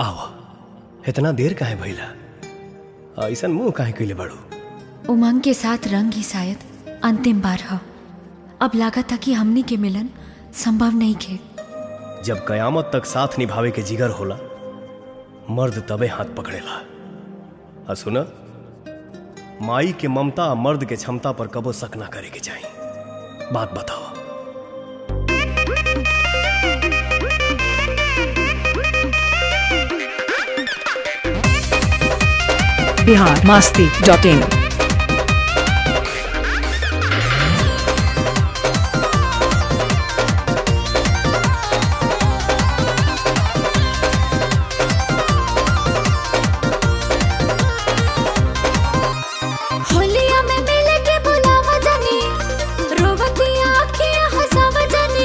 आवा इतना देर काहे भइला ऐसन मुंह काहे कइले बाड़ू उमंग के साथ रंग ही शायद अंतिम बार ह अब लागत था कि हमनी के मिलन संभव नहीं खे जब कयामत तक साथ निभावे के जिगर होला मर्द तबे हाथ पकड़ेला आ सुना माई के ममता आ मर्द के क्षमता पर कबो शक ना करे के चाही बात बताओ बिहार मास्ती डॉट इन होलिया में मिले के बुलावा जानी रोवती आँखियाँ हंसावा जानी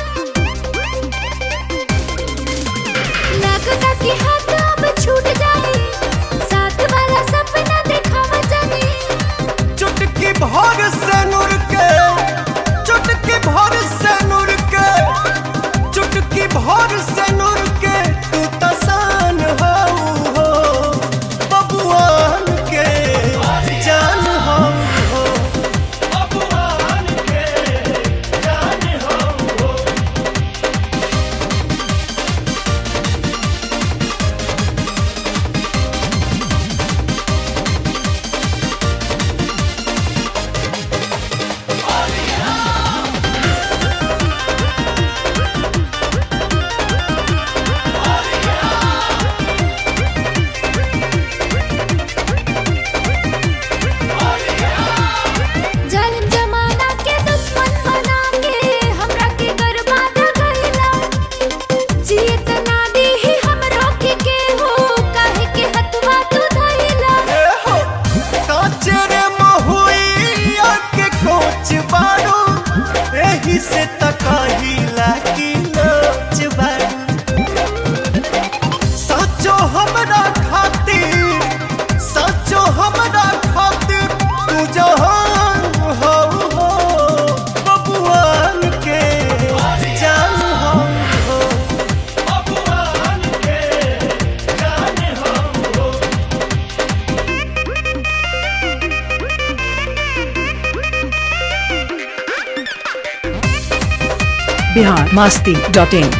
लगता कि हाथ अब छूट जाए साथ वाला सपना दिखावा जानी चुटकी भर से नूर के चुटकी भर से नूर के चुटकी भर से नूर के तू तसान हो हो बबुआन के जान हो हो बबुआन के जान हो हो जालिम जमाना के दुश्मन बना के हमरा के बर्बाद कइला जियत ना दी ही हम रोके के हो काहे के हतवा तू धइला काचरे महुइया के कोच बारू एही से तकाही लागी लोच बारू सचो हमरा खातिर सचो हमरा खातिर तू जहान हो हो बबुआन के जान हो हो बबुआन के जान हो हो बिहार मास्ती डॉट इन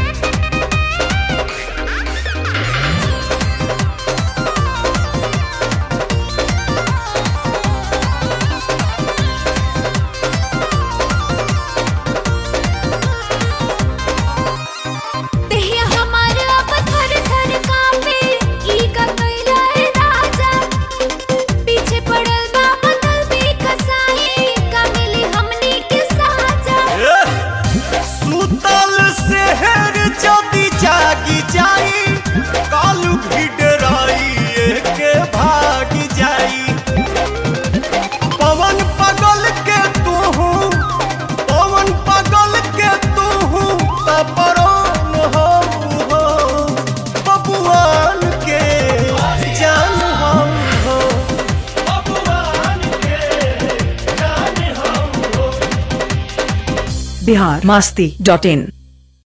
देहिया हमार अब थर थर कांपे ई का कइला ए राजा पीछे पड़ल बा बदल भी कसाई का मिली हमनी के साजा सुतल शहर जदि जागी जाई कालू भी डराई के भागी जाई पवन पगल के तू पवन पगल के तू तपरोन हो हो बबुआन के जान हो हो बबुआन के जान हो हो बिहार मास्ती डॉट इन